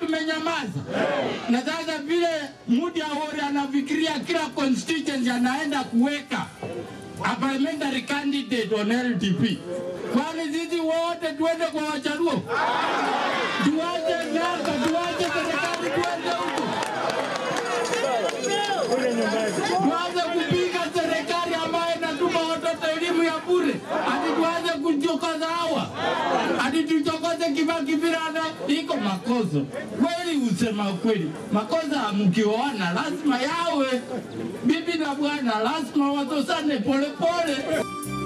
tumenyamaza. Na sasa vile Mudi Awori anafikiria kila constituency anaenda kuweka a parliamentary candidate on LDP, kwani sisi wote tuende kwa Wajaluo? Tuache miaka, tuache serikali, tuende huko, tuanze kupiga serikali ambayo inatupa watoto elimu ya bure, hadi tuanze kuchokoza hawa, hadi tuchokoze Kibaki Virana. Iko makosa kweli, usema kweli, makosa mkioana lazima yawe, bibi na bwana lazima watosane polepole.